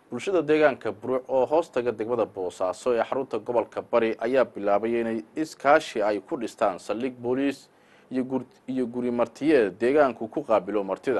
bulshada deegaanka buruuc oo hoostaga degmada boosaaso ee xarunta gobolka bari ayaa bilaabay inay iskaashi ay ku dhistaan saldhig booliis iyo guri martiyeed deegaanku ku qaabilo martida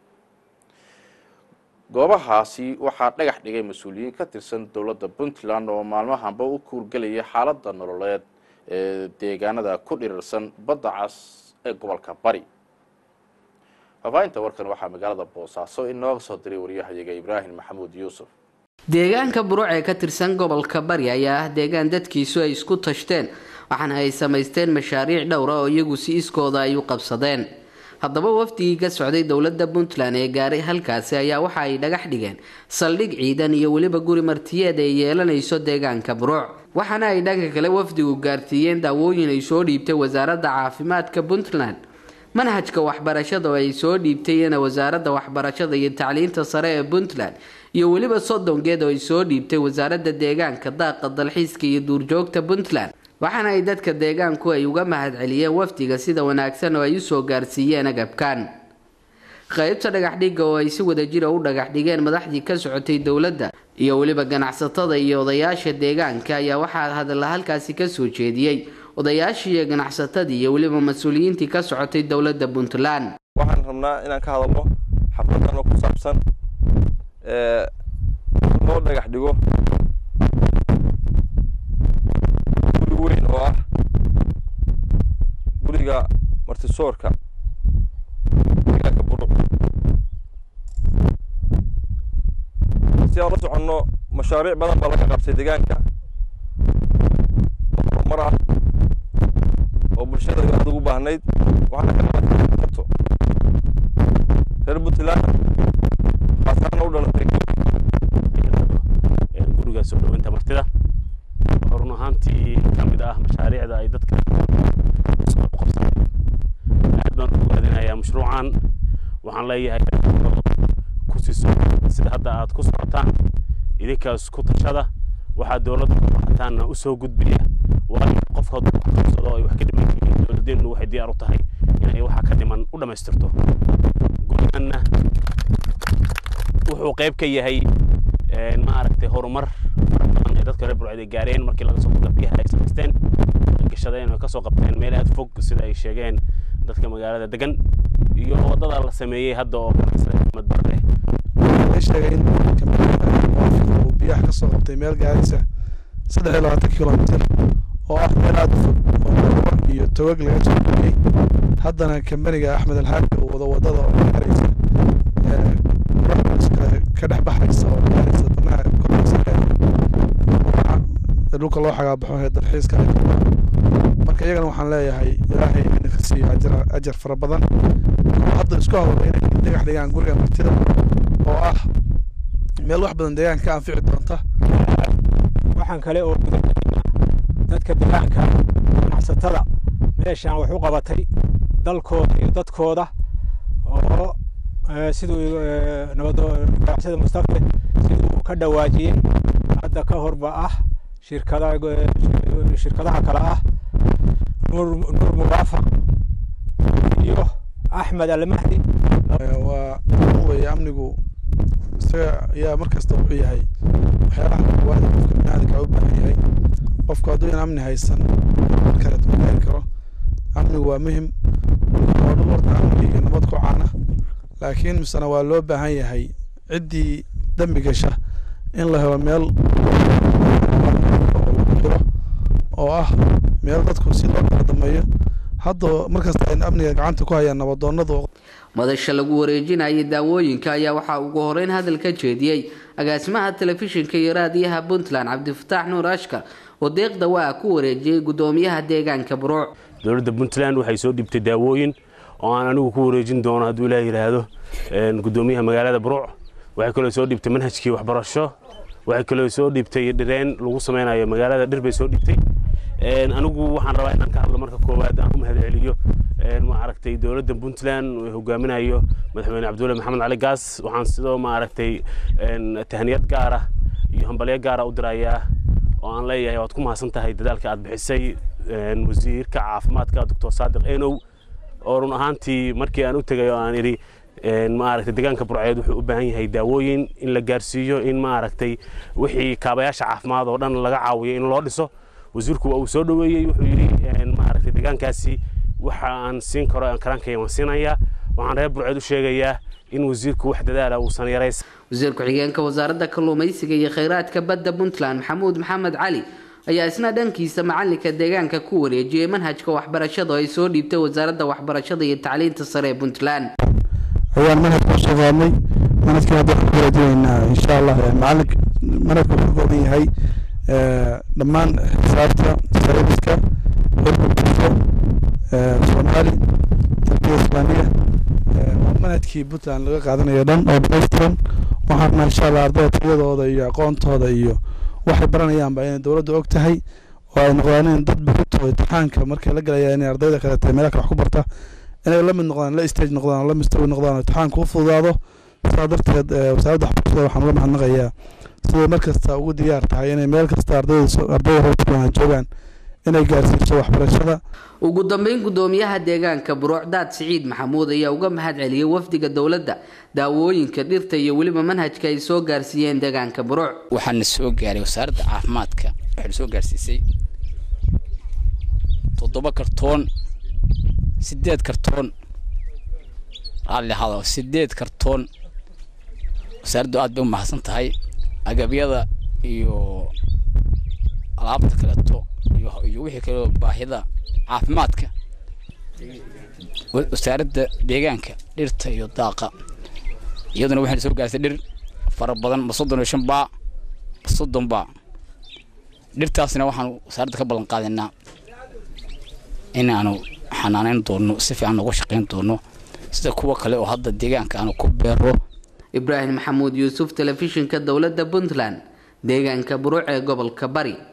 goobahaasi waxaa dhagax dhigay mas-uuliyiin ka tirsan dowladda puntland oo maalmahanba u kuurgelaya xaaladda nololeed ee deegaanada ku dhirirsan badda cas ee gobolka bari faafahinta warkan waxaa magaalada boosaaso inooga soo diray waryahayaga ibraahim maxamuud yuusuf deegaanka buruuc ee ka tirsan gobolka bari ayaa ah deegaan dadkiisu ay isku tashteen waxaana ay samaysteen mashaariic dhowra oo iyagu si iskooda ay u qabsadeen haddaba wafdigii ka socday dowladda puntland ee gaaray halkaasi ayaa waxa ay dhagax dhigeen saldhig ciidan iyo weliba guri martiyeed ay yeelanayso deegaanka buruuc waxaana ay dhanka kale wafdigu gaarsiiyeen daawooyin ay soo dhiibtay wasaaradda caafimaadka puntland manhajka waxbarashada oo ay soo dhiibtayna wasaaradda waxbarashada iyo tacliinta sare ee puntland iyo weliba soddongeed oo ay soo dhiibtay wasaaradda deegaanka daaqa dalxiiska iyo duurjoogta puntland waxaana ay dadka deegaanku ay uga mahadceliyeen wafdiga sida wanaagsan oo ay usoo gaarsiiyeen agabkan qaybta dhagaxdhigga oo ay si wadajira u dhagax dhigeen madaxdii ka socotay dowladda iyo weliba ganacsatada iyo odayaasha deegaanka ayaa waxaa hadalla halkaasi kasoo jeediyey odayaashii iyo ganacsatadii iyo weliba mas-uuliyiintii ka socotay dowladda puntland waxaan rabnaa inaan ka hadalno xafladan oo ku saabsan loo dhagax dhigo guri weyn oo ah guriga martisoorka deegaanka buruc si aan la soconno mashaariic badan baa laga qabtay deegaanka oo horumar ah oo bulshada aad ugu baahnayd waxaana ka qabato reer puntland khaasaana u dhalatay guriga soo dhaweynta martida run ahaantii ka mid ah mashaariicda ay dadka u qabsadeen aad baan u ogaadinayaa mashruucan waxaan leeyahay ku siiso sida hadda aad ku socotaan idinkaas ku tashada waxaa dowladda ku baxataanna u soo gudbiya waayo qofka hadduu wax qabsado ay wax ka dhiman yihiin dowladeennu waxay diyaar u tahay inay waxa ka dhiman u dhammaystirto guriganna wuxuu qayb ka yahay maaragtay horumar fara badan ee dadka reer burcad ay gaareen markii laga soo qabta biyaha ay samaysteen gashadeen oo kasoo qabteen meel aad fog sida ay sheegeen dadka magaalada degan iyo waddada la sameeyey hadda oo ganacsaday axmed barre waxay sheegay in uu biyaha kasoo qabtay meel gaaraysa saddex iyo labaatan kilomitir oo ah meel aada u fog oo marwa iyo togag laga soo geliyey haddana kambaniga axmed alxaaji uu wado waddada oo gaaraysa ka dhex baxaysa oo gaaraysa danaha koraysa dhulka loo xagaabaxo ee dalxiiska ay qabaan marka iyagana waxaan leeyahay ilaahay ina ka siiyo ajar ajar fara badan hadda isku hawla inay dhagax dhigaan guriga martida oo ah meel wax badan deegaanka ka anfici doonta waxaan kale oo dadka deegaanka ganacsatada meeshaan wax u qabatay dalkooda iyo dadkooda oo siduu nabadganacsada mustafe siduu ka dhawaajiyey hadda ka horba ah shirkada shirkadaha kale ah nuur nuur muwaafaq iyo axmed almahdi waa weye amnigu isaga ayaa markasta wuxuu yahay waxyaalaha koowaad qofka biniaadamka u baahan yahay qofku hadduu in amni haysan kale gaari karo amnigu waa muhim oo dhul horta amni iyo nabad ku caana laakiin misena waa loo baahan yahay ciddii dembi gasha in la helo meel xiro oo ah meel dadku si loo kala dameeyo hadda markasta ay amniga gacanta ku hayaan nabadoonadu madasha lagu wareejinayay daawooyinka ayaa waxaa ugu horeyn hadal ka jeediyey agaasimaha telefishinka iyo raadiyaha puntland cabdifataax nuur ashkar oo deeqda waa ku wareejiyey gudoomiyaha deegaanka buruuc dowladda puntland waxay soo dhibtay daawooyin oo aan anigu ku wareejin doono hadduu ilaah yidhaahdo gudoomiyaha magaalada buruuc waxay kaloo soo dhibtay manhajkii waxbarasho waxay kaloo soo dhibtay dhireen lagu sameynayo magaalada dhir bay soo dhibtay anigu waxaan rabaa inaan ka hadlo marka koowaad aan u mahadceliyo maaragtay dowladda puntland hogaaminayo madaxweyne cabdulle maxamed cali gaas waxaan sidoo maaragtay tahniyad gaara iyo hambalyo gaara u dirayaa oo aan leeyahay waad ku mahadsan tahay dadaalka aad bixisay wasiirka caafimaadka doctor saadiq enow oo run ahaantii markii aan u tegay oo aan idhi maaragtay deegaanka burceed wuxuu u baahan yahay daawooyin in la gaarsiiyo in maaragtay wixii kaabayaasha caafimaad oo dhan laga caawiyo in loo dhiso wasiirku waa uu soo dhoweeyey wuxuu yidhi maaragtay deegaankaasi waxa aan siin karo aan karaankaya waan siinayaa waxaan reer burceed u sheegayaa in wasiirku wax dadaala uusan yaraysan wasiir ku-xigeenka wasaaradda kalluumaysiga iyo kheyraadka badda puntland maxamuud maxamed cali ayaa isna dhankiisa macalinka deegaanka ku wareejiyey manhajka waxbarashada oo ay soo dhiibtay wasaaradda waxbarashada iyo tacliinta sare ee puntland ayaan manhajka usoo qaadnay manhajkan hadda waxaan ku wareejinaynaa insha allah macalinka manhajka wuxuu ka kooban yahay dhammaan xisaabta sayniska cilmi bulsho soomaali tarbiya islaamiya manhajkii puntland laga qaadanayo dhan oo dhamaystiran waxaan rabnaa insha allah ardayda tayadooda iyo aqoontooda iyo waxay baranayaanba inay dowladda og tahay oo ay noqdaan dad buxuto imtixaanka markay la galayaan inay ardayda kaleete meelaha kale wax ku barta inay la mid noqdaan la stage noqdaan la mistawi noqdaan imtixaanka u fududaado sidaa darteed wasaaradda waxbarashada waxaan uga mahadnaqayaa siday mar kasta ugu diyaar tahay inay meel kasta ardayda ardayda reer puntland joogaan inay gaarsiiso waxbarashada ugu dambeyn gudoomiyaha deegaanka buruucdaad siciid maxamuud ayaa uga mahad celiyey wafdiga dowladda daawooyinka dhirta iyo weliba manhajka ay soo gaarsiiyeen deegaanka buruuc waxaana soo gaaray wasaaradda caafimaadka waxayna soo gaarsiisay toddoba kartoon sideed kartoon raalli hado sideed kartoon wasaaraddu aad bay u mahadsan tahay agabyada iyo alaabta kaleeto iyo wixii kaleo baahida caafimaadka wasaaradda deegaanka dhirta iyo daaqa iyaduna waxayna soo gaarsay dhir fara badan ma soddon iyo shan baa ma soddon baa dhirtaasna waxaanu wasaaradda ka ballan qaadaynaa inaanu xanaaneyn doono si fiican uga shaqayn doono sida kuwa kale oo hadda deegaanka aanu ku beero ibraahim maxamuud yuusuf telefishinka dowladda puntland deegaanka buruuc ee gobolka bari